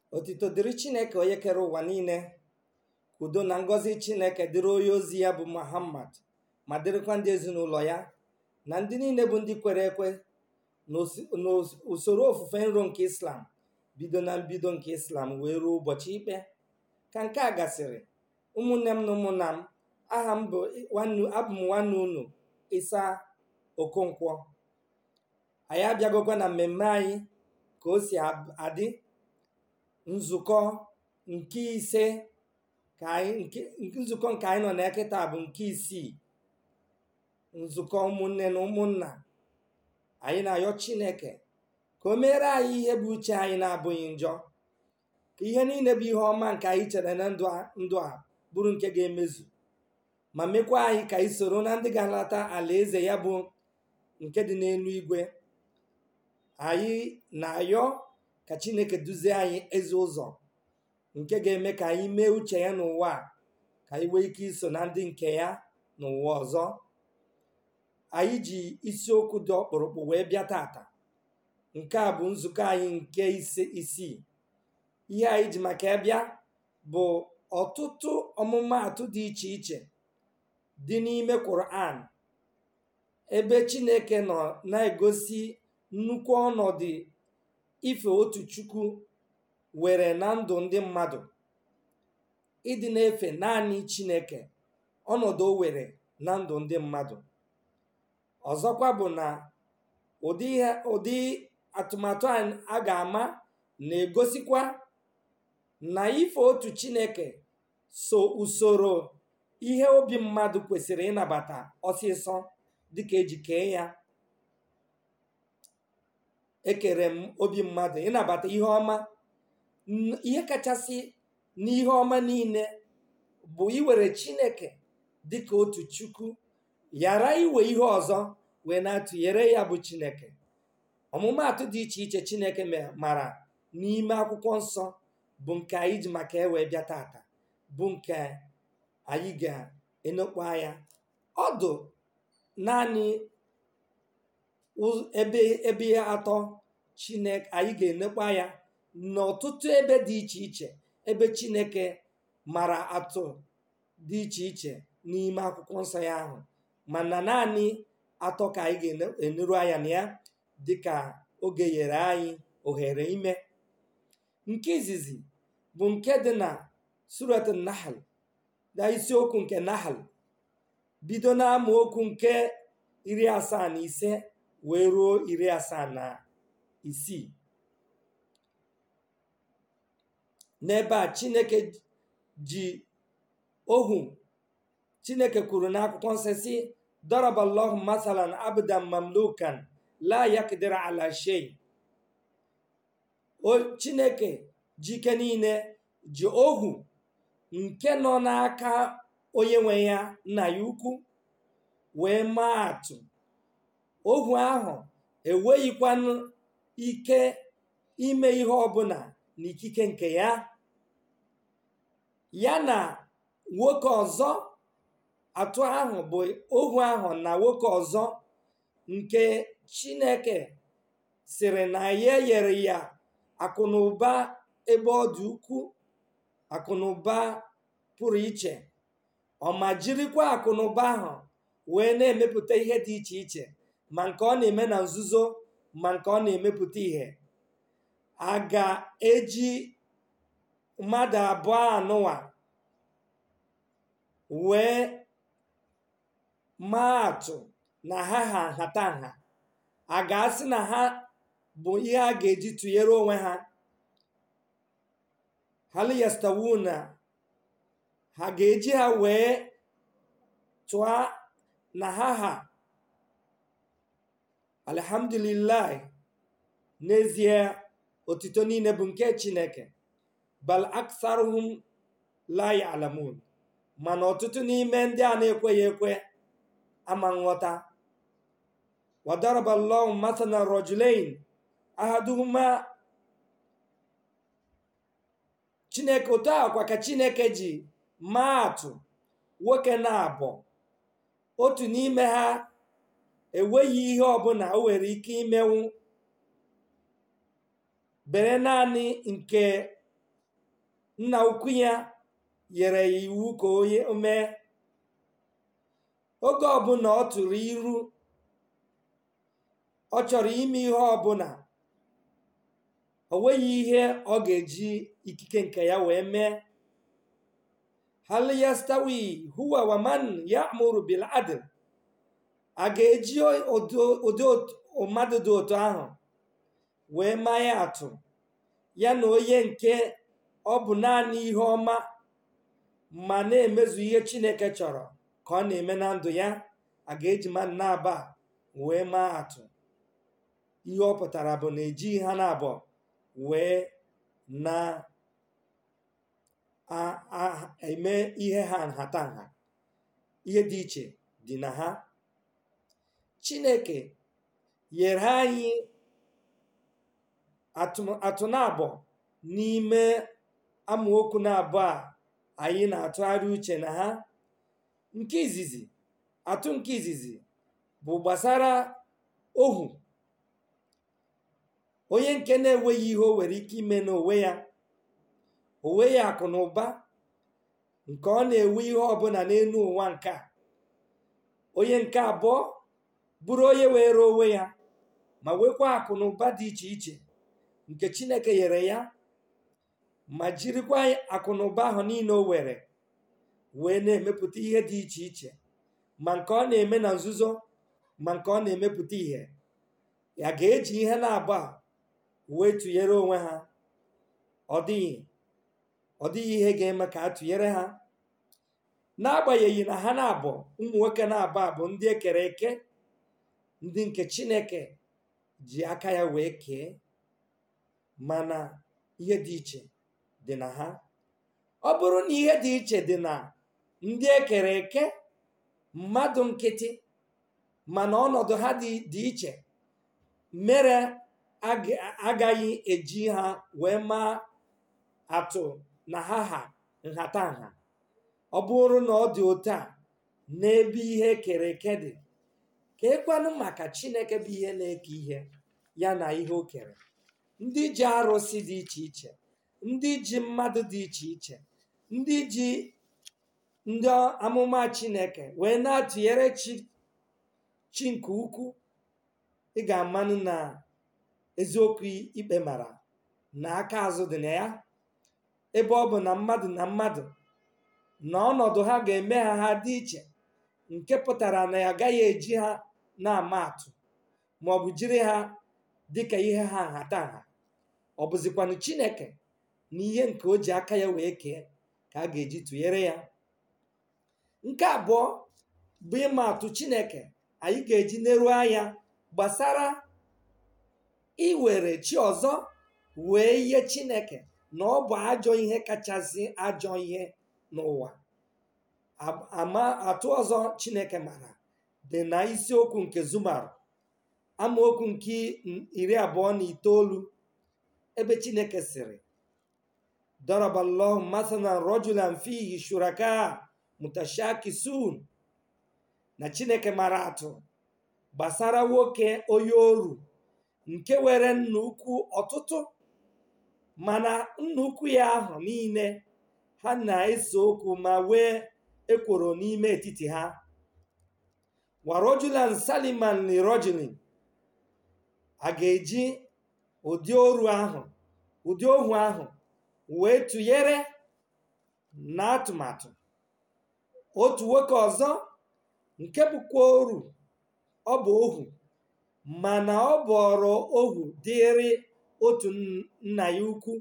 otito dịrị chineke onye kere ụwa niile ka udo na ngọzi chineke dịrị onye ozi ya bụ muhammad ma dịrịkwa ndị ezinụlọ ya na ndị niile bụ ndị kwere ekwe n'usoro ofufe nro nke islam bido na mbido nke islam wee ruo ụbọchị ikpe ka nke a gasịrị ụmụnne m na ụmụnna m aha m bụ abụ m nwanne unu ịsa okonkwo anyị abịagokwa na mmemme anyị ka o si adị nzukọ nke ise ka anyị nzukọ nke anyị nọ na kịta bụ nke isii nzukọ ụmụnne na ụmụnna anyị na-ayọ chineke ka o meere anyị ihe bụ uche anyị na-abụghị njọ ka ihe niile bụ ihe ọma nke anyị chere na ndụ a bụrụ nke ga-emezu ma mekwa anyị ka anyị soro na ndị ga-alata alaeze ya bụ nke dị n'elu igwe anyị na-ayọ ka chineke duzie anyị ezi ụzọ nke ga-eme ka anyị mee uche ya n'ụwa ka anyị nwee ike iso na ndị nke ya n'ụwa ọzọ anyị ji isiokwu dị ọkpụrụkpụ wee bịa tata nke a bụ nzukọ anyị nke ise isii ihe anyị ji maka ya bịa bụ ọtụtụ ọmụmaatụ dị iche iche dị n'ime Quran ebe Chineke nọ na-egosi nnukwu ọnọdụ ife otu Chukwu were na ndụ ndị mmadụ ịdị na-efe naanị Chineke ọnọdụ o were na ndụ ndị mmadụ ọzọkwa bụ na ụdị atụmatụ a ga-ama na-egosikwa na ife otu Chineke so usoro ihe obi mmadụ kwesịrị ịnabata ọsịsọ dịka eji kee ya ekere m obi mmadụ ịnabata ihe ọma ihe kachasị n'ihe ọma niile bụ iwere Chineke dịka otu Chukwu ghara iwe ihe ọzọ wee na-atụnyere ya bụ Chineke ọmụmaatụ dị iche iche Chineke mara n'ime akwụkwọ nsọ bụ nke anyị ji maka ewee bịa tata bụ nke anyị ga-enokpu anya ọdụ naanị ebe ebe atọ Chineke anyị ga-enekpu anya n'ọtụtụ ebe dị iche iche ebe Chineke mara atụ dị iche iche n'ime akwụkwọ nsọ ya ahụ mana naanị atọ ka anyị ga-eneru anya na ya dịka oge nyere anyị ohere ime nke izizi bụ nke dị na surat nahal na isiokwu nke nahal bido na amaokwu nke iri asaa na ise wee ruo iri asaa na isii n'ebe a chineke ji ohu chineke kwuru n'akwụkwọ nsọ si daraballahu masalan abdan mamlukan la yakdira ala shay o chineke jike niile ji ohu nke nọ n'aka onye nwe ya nna ya ukwu wee maa atụ ohu ahụ enweghịkwanụ ike ime ihe ọbụla n'ikike nke ya ya na nwoke ọzọ atụ ahụ bụ ohu ahụ na nwoke ọzọ nke chineke sịrị na ya nyere ya akụnụba ebe ọ dị ukwu akụnụba pụrụ iche ọ ma jirikwa akụnụba ahụ wee na-emepụta ihe dị iche iche ma nke ọ na-eme na nzuzo ma nke ọ na-emepụta ihe a ga-eji mmadụ abụọ anụwa wee maa atụ na ha ha nhatanha a ga-asị na ha bụ ihe a ga-eji tụnyere onwe ha haliyastawuna ha ga-eji ha wee tụọ na ha ha alhamdulillah n'ezie otito niile bụ nke chineke bal aksaruhum la ya'lamun mana ọtụtụ n'ime ndị a na-ekweghị ekwe ama nghọta wadaraballahu mathalan rajulain ahaduhuma chineke otu akwa ka chineke ji maa atụ nwoke na abụọ otu n'ime ha enweghị ihe ọbụla o nwere ike imenwu bere naanị nke nna ukwu ya nyere ya iwu ka onye mee oge ọbụla ọ tụrụ iru ọ chọrọ ime ihe ọbụla o nweghị ihe ọ ga-eji ikike nke ya wee mee hal yastawi huwa wa man ya'muru bil adl a ga-eji ụdị mmadụ dị otu ahụ wee maa ya atụ ya na onye nke ọ bụ naanị ihe ọma ma na-emezu ihe chineke chọrọ ka ọ na-eme na ndụ ya a ga-eji mmadụ na-aba wee maa atụ ihe ọ pụtara bụ na ejighị ha na-abụọ wee na eme ihe ha nhatanha ihe dị iche dị na ha chineke nyere anyị atụ na-abụ n'ime amaokwu na-abụọ a anyị na-atụgharị uche na ha nke izizi atụ nke izizi bụ gbasara ohu onye nke na-enweghị ihe o nwere ike ime n'onwe ya onwe ya akụ na ụba nke ọ na-enwe ihe ọbụla n'elu ụwa nke a onye nke abụọ bụrụ onye were onwe ya ma nwekwa akụ na ụba dị iche iche nke chineke nyere ya ma jirikwa akụ na ụba ahụ niile o were wee na-emepụta ihe dị iche iche ma nke ọ na-eme na nzuzo ma nke ọ na-emepụta ihe ya ga-eji ihe na-abụ a wee tụnyere onwe ha ọ dịghị ọ dịghị ihe ga-eme ka a tụnyere ha n'agbanyeghị na ha na-abụ ụmụ nwoke na-abụ abụ ndị ekere eke ndị nke chineke ji aka ya wee kee mana ihe dị iche dị na ha ọ bụrụ na ihe dị iche dị na ndị ekere eke mmadụ nkịtị mana ọnọdụ ha dị iche mere agaghị eji ha wee maa atụ na ha ha nhatanha ọ bụrụ na ọ dị otu a n'ebe ihe ekere eke dị ka ekwanụ maka chineke bụ ihe na-eke ihe ya na ihe o kere ndị ji arụsị dị iche iche ndị ji mmadụ dị iche iche ndị ji ndị amụma chineke wee na-atụnyere chi chi nke ukwu ị ga-amanụ na eziokwu ikpe mara na aka azụ dị na ya ebe ọ bụ na mmadụ na mmadụ na ọnọdụ ha ga-eme ha ha dị iche nke pụtara na ya agaghị eji ha na-ama atụ ma ọ bụ jiri ha dịka ihe ha nhatanha ọ bụzikwanụ chineke na ihe nke o ji aka ya wee kee ka a ga-eji tụnyere ya nke abụọ bụ ịma atụ chineke anyị ga-eji neruo anya gbasara iwere chi ọzọ wee ihe chineke na ọ bụ ajọ ihe kachasị ajọ ihe n'ụwa ama atụ ọzọ chineke mara dị na isiokwu nke zumar amaokwu nke iri abụọ na itoolu ebe chineke sịrị daraballahu mathalan rajulan fihi shuraka mutashakisun na chineke mara atụ gbasara nwoke onye oru nke were nna ukwu ọtụtụ mana nna ukwu ya ahụ niile ha na-ese okwu ma wee ekworo n'ime etiti ha warojulan saliman lirojulin a ga-eji ụdị oru ahụ ụdị ohu ahụ wee tụnyere na atụmatụ otu nwoke ọzọ nke bụkwa oru ọ bụ ohu mana ọ bụrụ ohu dịrị otu nna ya ukwu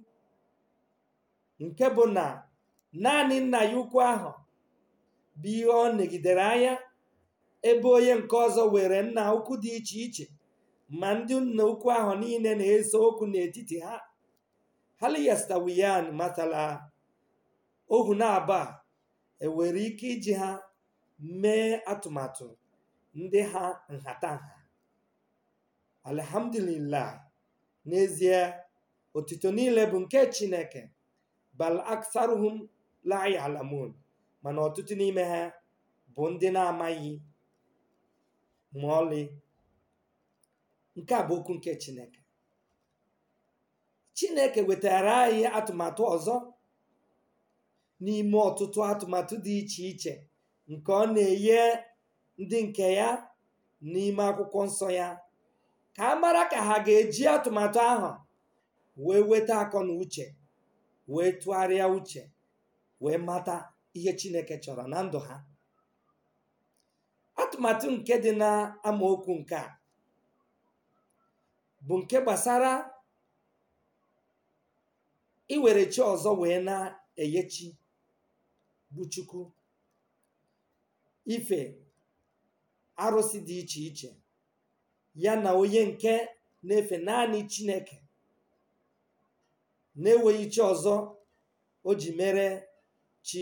nke bụ na naanị nna ya ukwu ahụ bụ ihe ọ negidere anya ebe onye nke ọzọ were nna ukwu dị iche iche ma ndị nna ukwu ahụ niile na-ese okwu n'etiti ha haliyastawiyan matala ohu na-aba enwere ike iji ha mee atụmatụ ndị ha nhatanha alhamdulillah n'ezie otito niile bụ nke chineke bal aksaruhum la ya'lamun mana ọtụtụ n'ime ha bụ ndị na-amaghị ma ọlị nke a bụ okwu nke chineke chineke wetara anyị atụmatụ ọzọ n'ime ọtụtụ atụmatụ dị iche iche nke ọ na-enye ndị nke ya n'ime akwụkwọ nsọ ya ka a mara ka ha ga-eji atụmatụ ahụ wee weta akọ na uche wee tụgharịa uche wee mata ihe chineke chọrọ na ndụ ha atụmatụ nke dị na amaokwu nke a bụ nke gbasara iwere chi ọzọ wee na-enye chi bụ chukwu ife arụsị dị iche iche ya na onye nke na-efe naanị chineke na-enweghị chi ọzọ o ji mere chi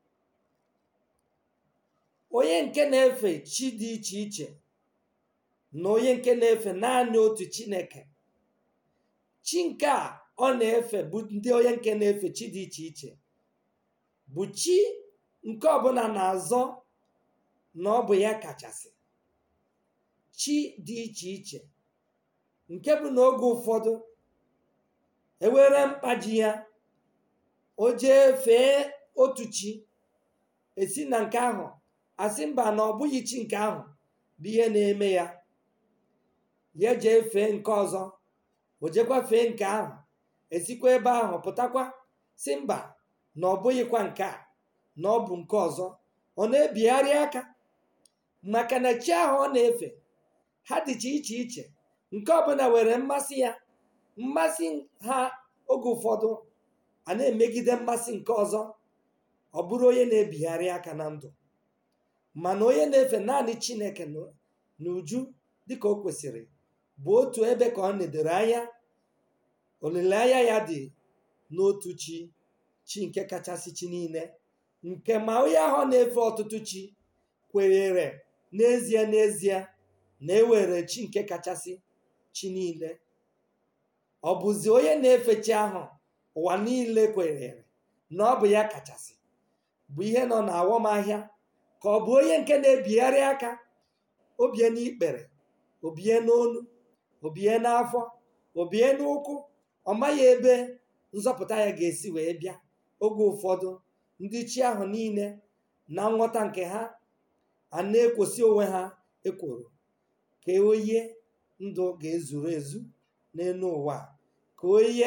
onye nke na-efe chi dị iche iche na onye nke na-efe naanị otu chineke chi nke a ọ na-efe bụ ndị onye nke na-efe chi dị iche iche bụ chi nke ọbụla na-azọ na ọ bụ ya kachasị chi dị iche iche nke bụ n'oge ụfọdụ ewere mkpaji ya o jee fee otu chi esi na nke ahụ asị mba na ọ bụghị chi nke ahụ bụ ihe na-eme ya ya jee fee nke ọzọ o jekwa fee nke ahụ esikwa ebe ahụ pụtakwa si mba na ọ bụghịkwa nke a na ọ bụ nke ọzọ ọ na-ebigharị aka maka na chi ahụ ọ na-efe ha dịcha iche iche nke ọbụla were mmasị ya mmasị ha oge ụfọdụ a na-emegide mmasị nke ọzọ ọ bụrụ onye na-ebigharị aka na ndụ mana onye na-efe naanị chineke n'uju dịka o kwesịrị bụ otu ebe ka ọ nedoro anya olileanya ya dị n'otu chi chi nke kachasị chi niile nke ma onye ahụ na-efe ọtụtụ chi kwenyere n'ezie n'ezie na ewere chi nke kachasị chi niile ọ bụzi onye na-efe chi ahụ ụwa niile kwenyere na ọ bụ ya kachasị bụ ihe nọ na awọmahịa ka ọ bụ onye nke na-ebigharị aka obie n'ikpere obie n'onu obie n'afọ obie n'ụkwụ ọ maghị ebe nzọpụta ya ga-esi wee bịa oge ụfọdụ ndị chi ahụ niile na nghọta nke ha a na-ekwosi onwe ha ekworo ka onye ndụ ga-ezuru ezu n'elu ụwa ka onye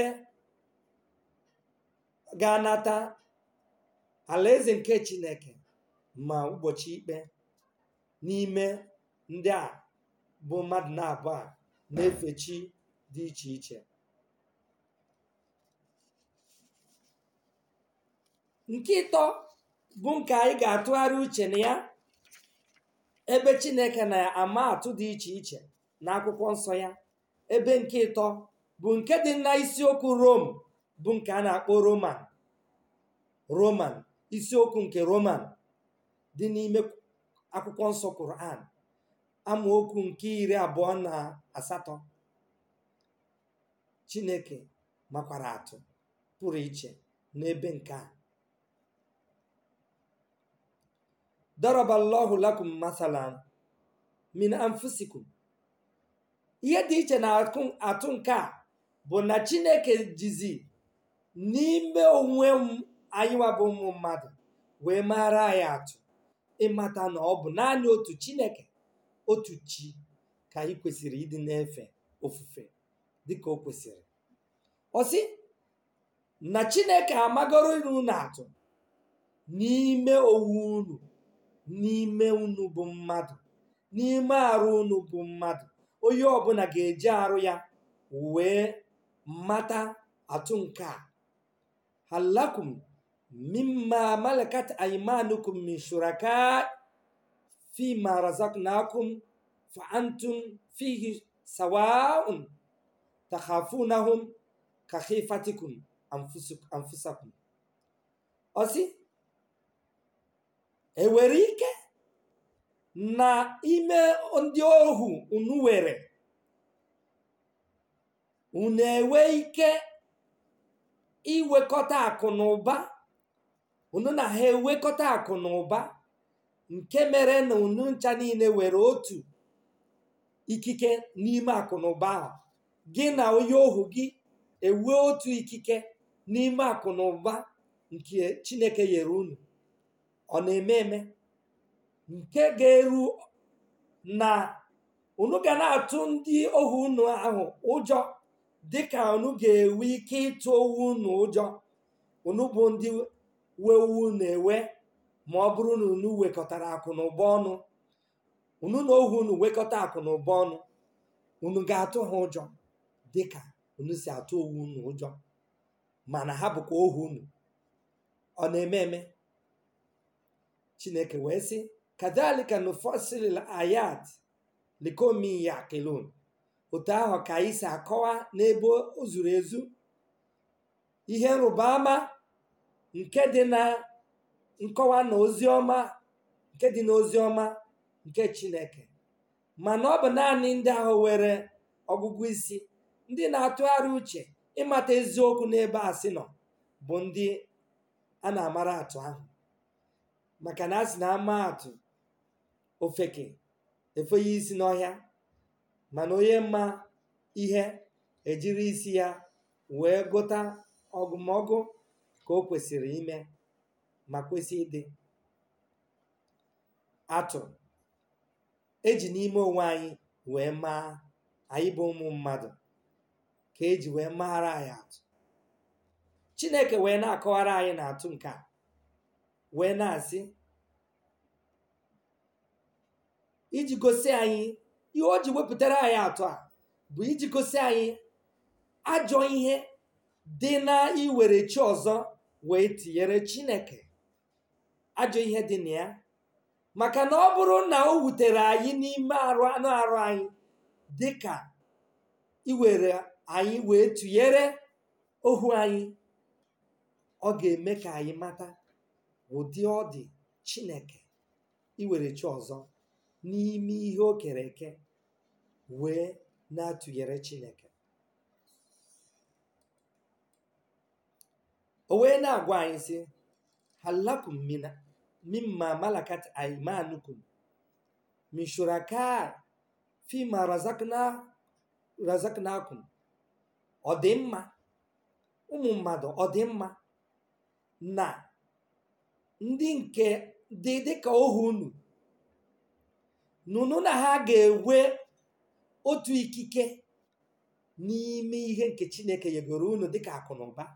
ga-anata alaeze nke chineke ma ụbọchị ikpe n'ime ndị a bụ mmadụ na-abụ a na-efe chi dị iche iche nke ịtọ bụ nke anyị ga-atụgharị uche na ya ebe chineke na-ama atụ dị iche iche na akwụkwọ nsọ ya ebe nke ịtọ bụ nke dị na isiokwu rom bụ nke a na-akpọ roman roman isiokwu nke roman dị n'ime akwụkwọ nsọ Quran amaokwu nke iri abụọ na asatọ chineke makwara atụ pụrụ iche n'ebe nke a daraballahu lakum masalan min anfusikum ihe dị iche na atụ nke a bụ na chineke jizi n'ime onwe anyị wa bụ ụmụ mmadụ wee mara anyị atụ ịmata na ọ bụ naanị otu chineke otu chi ka anyị kwesịrị ịdị na-efe ofufe dịka o kwesịrị ọ sị na chineke amagoro unu atụ n'ime owu unu n'ime unu bụ mmadụ n'ime arụ unu bụ mmadụ onye ọbụla ga-eji arụ ya wee mata atụ nke a halakum mimma malakat aymanukum min shuraka fima razaqnakum fa antum fihi sawa'un takhafunahum ka khifatikum anfusakum ọsị enwere ike na ime ndị ohu unu were unu enwe ike iwekọta akụ na ụba unu na ha ewekọta akụ na ụba nke mere na unu ncha niile were otu ikike n'ime akụ na ụba ahụ gị na onye ohu gị ewe otu ikike n'ime akụ na ụba nke chineke nyere unu ọ na-eme eme nke ga-eru na unu ga na-atụ ndị ohu unu ahụ ụjọ dịka unu ga-enwe ike ịtụ owu unu ụjọ unu bụ ndị wewu na-ewe ma ọ bụrụ na unu wekọtara akụ na ụba ọnụ unu na ohu unu wekọta akụ na ụba ọnụ unu ga-atụ ha ụjọ dịka unu si atụ owu unu ụjọ mana ha bụkwa ohu unu ọ na-eme eme chineke wee sị kadhalika nufasil ayat likomi ya kelon otu ahụ ka anyị si akọwa n'ebe o zuru ezu ihe nrụba ama nke dị na nkọwa na ozi ọma nke dị n'ozi ọma nke chineke mana ọ bụ naanị ndị ahụ were ọgụgụ isi ndị na-atụgharị uche ịmata eziokwu n'ebe asị nọ bụ ndị a na-amara atụ ahụ maka na a sị na ama atụ ofeke efeghị isi n'ọhịa mana onye mma ihe ejiri isi ya wee gụta ọgụmọgụ ka o kwesịrị ime ma kwesị ịdị atụ eji n'ime onwe anyị wee maa anyị bụ ụmụ mmadụ ka eji wee maara anyị atụ chineke wee na-akọwara anyị na atụ nke a wee na-asị iji gosi anyị ihe o ji wepụtara anyị atụ a bụ iji gosi anyị ajọ ihe dị na iwere chi ọzọ wee tinyere chineke ajọ ihe dị na ya maka na ọ bụrụ na o wutere anyị n'ime arụ anụ arụ anyị dịka iwere anyị wee tụnyere ohu anyị ọ ga-eme ka anyị mata ụdị ọ dị chineke iwere chi ọzọ n'ime ihe o kere eke wee na-atụnyere chineke o wee na-agwa anyị sị halakum mina mimma malakat aimanukum min shuraka fima razakna razaknakum ọ dị mma ụmụ mmadụ ọ dị mma na ndị nke dị dịka ohu unu nụnụ na ha ga-enwe otu ikike n'ime ihe nke chineke nyegoro unu dịka akụ na ụba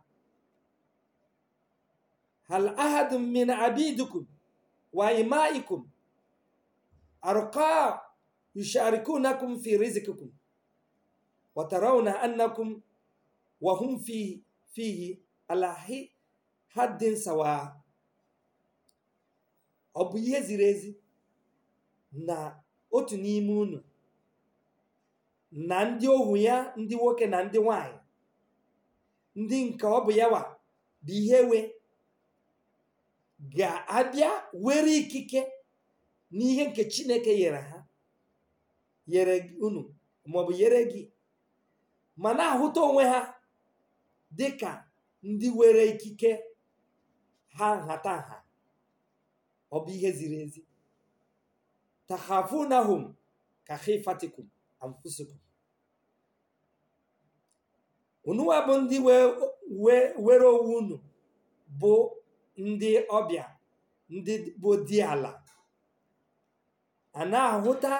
hal ahadun min abidukum wa imaikum arqa yusharikunakum fi rizqikum wa tarawna annakum wa hum fi fihi ala haddin sawa ọ bụ ihe ziri ezi na otu n'ime unu na ndị ohu ya ndị nwoke na ndị nwanyị ndị nke ọ bụ yawa bụ ihe we ga-abịa were ikike n'ihe nke chineke nyere ha nyere unu maọbụ nyere gị ma na-ahụta onwe ha dị ka ndị were ikike ha nhata nha ọ bụ ihe ziri ezi tahafunahum ka khifatikum anfusikum unuwa bụ ndị were owu unu bụ ndị ọbịa ndị bụ di ala a na-ahụta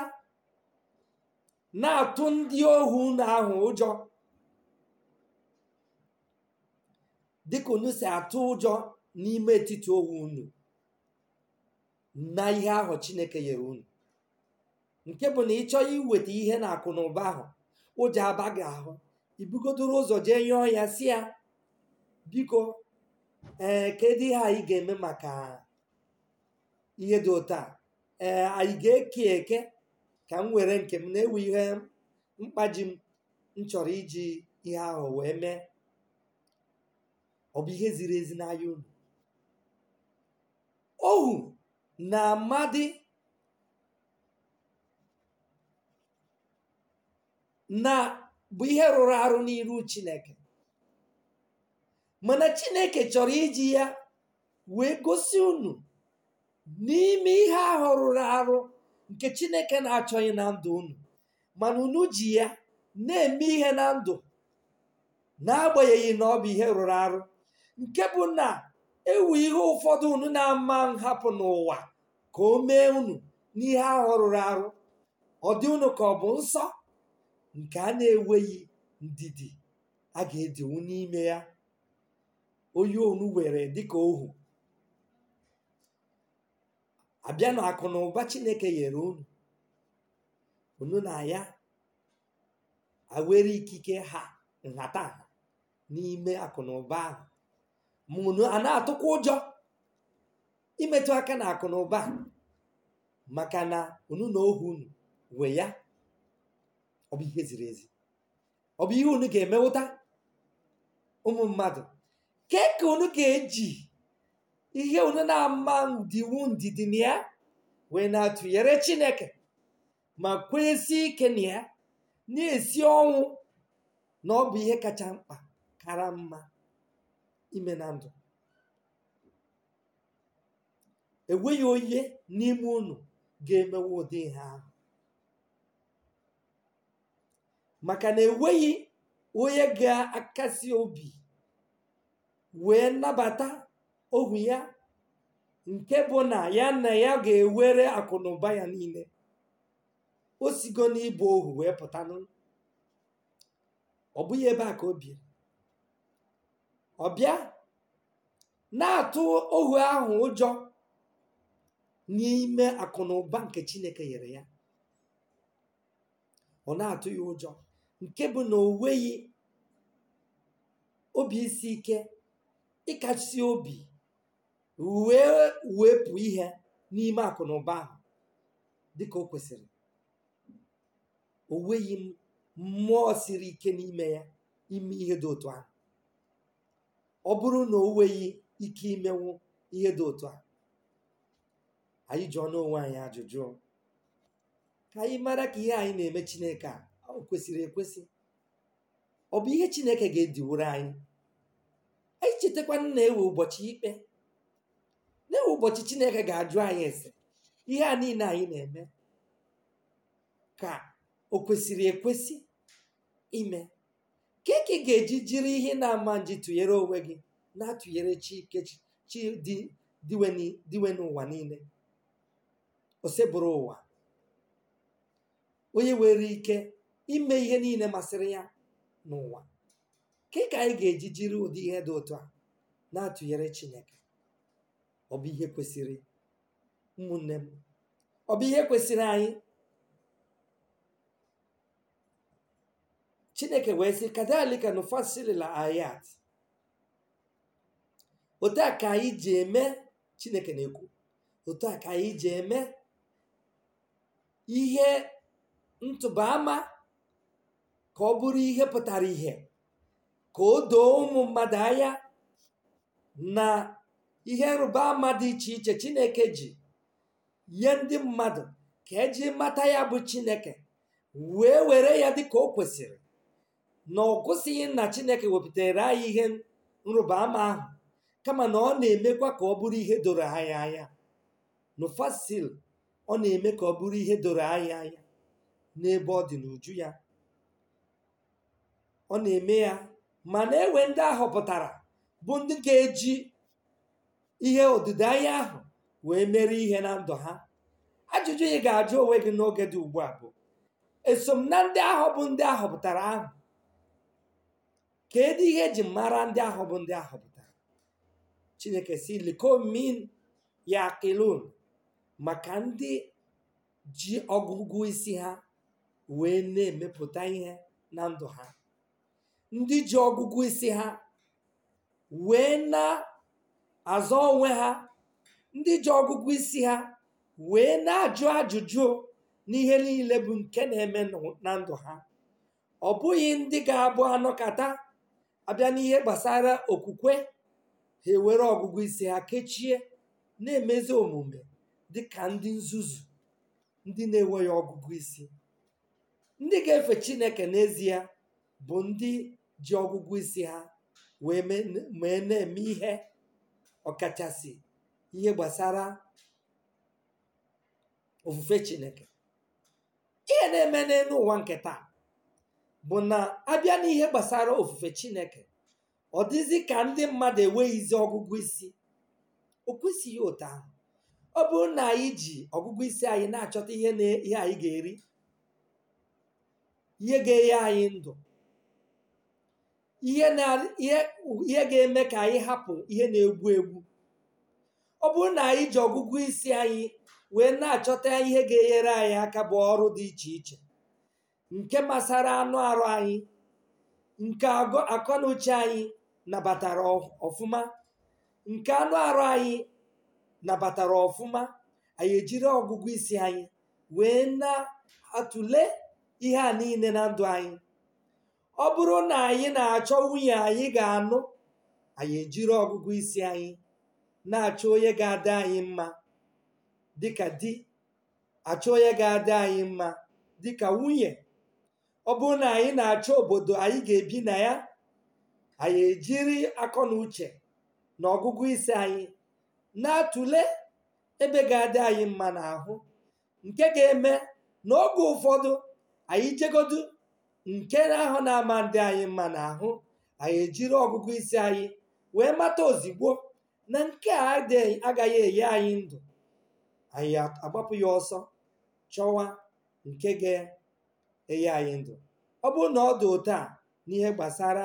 na-atụ ndị ohu unu ahụ ụjọ dịka unu si atụ ụjọ n'ime etiti ohu unu na ihe ahụ chineke nyere unu nke bụ na ị chọọ iweta ihe na akụ na ụba ahụ ụjọ aba gị ahụ ibugodoro ụzọ jee yọọ ya si ya biko ee kedu ihe anyị ga-eme maka ihe dị ụtọ a ee anyị ga-eke eke ka m were nke m na-ewe ihe mkpaji m m chọrọ iji ihe ahụ wee mee ọ bụ ihe ziri ezi n'anya unu ohu na amadi na bụ ihe rụrụ arụ n'iru chineke mana chineke chọrọ iji ya wee gosi unu n'ime ihe ahụ rụrụ arụ nke chineke na-achọghị na ndụ unu mana unu ji ya na-eme ihe na ndụ n'agbanyeghị na ọ bụ ihe rụrụ arụ nke bụ na ewu ihe ụfọdụ unu na-ama nhapụ n'ụwa ka o mee unu n'ihe ahụ rụrụ arụ ọ dị unu ka ọ bụ nsọ nke a na-enweghị ndidi a ga-edinwu n'ime ya onye onu were dịka ohu abịa na akụ na ụba chineke nyere unu unu na ya awere ikike ha nhataha n'ime akụ na ụba ahụ ma unu a na-atụkwa ụjọ imetụ aka na akụ na ụba maka na unu na ohu unu wee ya ọ bụ ihe ziri ezi ọ bụ ihe unu ga-emewụta ụmụ mmadụ ke ka unu ga-eji ihe unu na-ama ndiwu ndidi na ya wee na-atụnyere chineke ma kwenyesi ike na ya na-esi ọnwụ na ọ bụ ihe kacha mkpa kara mma ime na ndụ enweghị onye n'ime unu ga-emewe ụdị ihe ahụ maka na enweghị onye ga-akasi obi wee nabata ohu ya nke bụ na ya na ya ga-ewere akụ na ụba ya niile o sigo n'ịbụ ohu wee pụta ọ bụghị ebe a ka o biri ọ bịa na-atụ ohu ahụ ụjọ n'ime akụ na ụba nke chineke nyere ya ọ na-atụ ya ụjọ nke bụ na o nweghị obi isi ike ịkasi obi wee wepụ ihe n'ime akụ na ụba ahụ dịka o kwesịrị o nweghị mmụọ siri ike n'ime ya ime ihe dị otu ahụ ọ bụrụ na o nweghị ike imenwu ihe dị otu a anyị jụọ n'onwe anyị ajụjụ ka anyị mara ka ihe anyị na-eme chineke a o kwesịrị ekwesị ọ bụ ihe chineke ga-ediwuru anyị anyị chetakwana na-ewe ụbọchị ikpe na-ewe ụbọchị chineke ga-ajụ anyị ese ihe a niile anyị na-eme ka o kwesịrị ekwesị ime ka eke ga-eji jiri ihe na-ama nji tụnyere onwe gị na-atụnyere chike chi diwe n'ụwa niile osebụrụ ụwa onye nwere ike ime ihe niile masịrị ya n'ụwa ka ka anyị ga-eji jiri ụdị ihe dị otu a na-atụnyere chineke ọ bụ ihe kwesịrị ụmụnne m ọ bụ ihe kwesịrị anyị chineke wee sị kadalika nufasilila ayat otu a ka anyị ji eme chineke na-ekwu otu a ka anyị ji eme ihe ntụba ama ka ọ bụrụ ihe pụtara ihe ka o doo ụmụ mmadụ anya na ihe nrụba ama dị iche iche chineke ji nye ndị mmadụ ka eji mata ya bụ chineke wee were ya dị ka o kwesịrị na ọ kwụsịghị na chineke wepụtara anyị ihe nrụba ama ahụ kama na ọ na-emekwa ka ọ bụrụ ihe doro anyị anya nufasil ọ na-eme ka ọ bụrụ ihe doro anyị anya n'ebe ọ dị n'uju ya ọ na-eme ya ma na-ewe ndị ahọpụtara bụ ndị ga-eji ihe odide anya ahụ wee mere ihe na ndụ ha ajụjụ ị ga-ajụ onwe gị n'oge dị ugbu a bụ eso m na ndị ahụ bụ ndị ahọpụtara ahụ kedu ihe eji mara ndị ahụ bụ ndị ahọpụtara chineke si likomin ya kilon maka ndị ji ọgụgụ isi ha wee na-emepụta ihe na ndụ ha ndị ji ọgụgụ isi ha wee na-azọ onwe ha ndị ji ọgụgụ isi ha wee na-ajụ ajụjụ n'ihe niile bụ nke na-eme na ndụ ha ọ bụghị ndị ga-abụ anọkata abịa n'ihe gbasara okwukwe ha ewere ọgụgụ isi ha kechie na-emezi omume dị ka ndị nzuzu ndị na-enweghị ọgụgụ isi ndị ga-efe chineke n'ezie bụ ndị ji ọgụgụ isi ha wee mee na-eme ihe ọkachasị ihe gbasara ofufe chineke ihe na-eme n'elu ụwa nke taa bụ na abịa n'ihe gbasara ofufe chineke ọ dịzi ka ndị mmadụ enweghịzi ọgụgụ isi o kwesịghị otu ahụ ọ bụrụ na anyị ji ọgụgụ isi anyị na-achọta ihe na ihe anyị ga-eri ihe ga-enye anyị ndụ ihe na ihe ihe ga-eme ka anyị hapụ ihe na-egbu egbu ọ bụrụ na anyị ji ọgụgụ isi anyị wee na-achọta ihe ga-enyere anyị aka bụ ọrụ dị iche iche nke masara anụ arụ anyị nke akọ na uche anyị nabatara ọfụma nke anụ arụ anyị nabatara ọfụma anyị ejiri ọgụgụ isi anyị wee na-atụle ihe a niile na ndụ anyị ọ bụrụ na anyị na-achọ nwunye anyị ga-anụ anyị ejiri ọgụgụ isi anyị na-achọ onye ga-adị anyị mma dịka di achọ onye ga-adị anyị mma dịka nwunye ọ bụrụ na anyị na-achọ obodo anyị ga-ebi na ya anyị ejiri akọ na uche na ọgụgụ isi anyị na-atụle ebe ga-adị anyị mma n'ahụ nke ga-eme n'oge ụfọdụ anyị jegodu nke ahụ na-ama ndị anyị mma n'ahụ anyị ejiri ọgụgụ isi anyị wee mata ozigbo na nke a agaghị enye anyị ndụ anyị agbapụ ya ọsọ chọwa nke ga-enye anyị ndụ ọ bụrụ na ọ dị otu a n'ihe gbasara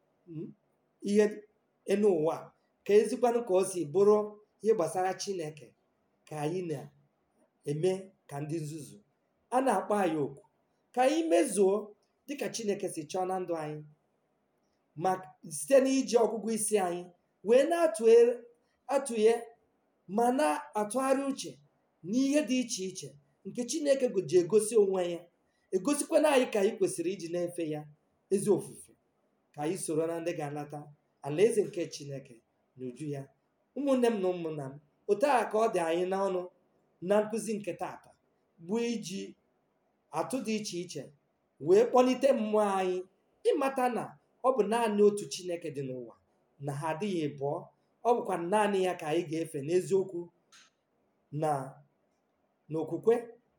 ihe enu ụwa ka ezikwanụ ka o si bụrụ ihe gbasara chineke ka anyị na-eme ka ndị nzuzu a na-akpọ anyị oku ka anyị mezuo dịka chineke si chọọ na ndụ anyị ma site n'iji ọgụgụ isi anyị wee na-atụghe ma na-atụgharị uche n'ihe dị iche iche nke chineke ji egosi onwe ya egosikwana anyị ka anyị kwesịrị iji na-efe ya ezi ofufe ka anyị soro na ndị ga-anata alaeze nke chineke n'uju ya ụmụnne m na ụmụnna m otu a ka ọ dị anyị n'ọnụ na nkụzi nke tata bụ iji atụ dị iche iche wee kpọlite mmụọ anyị ịmata na ọ bụ naanị otu chineke dị n'ụwa na ha adịghị abụọ ọ bụkwa naanị ya ka anyị ga-efe n'eziokwu na n'okwukwe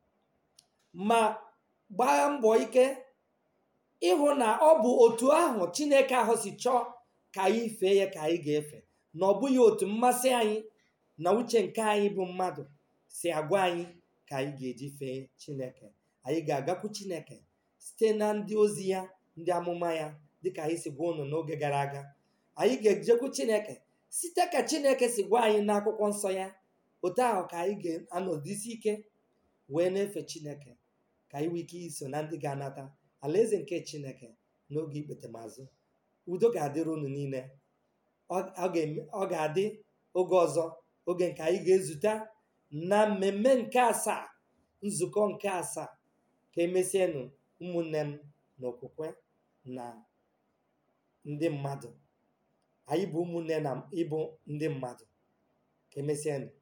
ma gbaa mbọ ike ịhụ na ọ bụ otu ahụ chineke ahụ si chọọ ka anyị fee ya ka anyị ga-efe na ọ bụghị otu mmasị anyị na uche nke anyị bụ mmadụ si agwa anyị ka anyị ga-eji fee chineke anyị ga-agakwu chineke site na ndị ozi ya ndị amụma ya dịka anyị si gwa unu n'oge gara aga anyị ga-ejekwu chineke site ka chineke si gwa anyị n'akwụkwọ nsọ ya otu ahụ ka anyị ga-anọdụsi ike wee na-efe chineke ka anyị nwee ike iso na ndị ga-anata alaeze nke chineke n'oge ikpetemazụ udo ga-adịrị unu niile ọ ga-adị oge ọzọ oge nke anyị ga-ezute na mmemme nke asaa nzukọ nke asaa ka emesienụ ụmụnne m n'okwukwe na ndị mmadụ anyị bụ ụmụnne na ịbụ ndị mmadụ ka emesienụ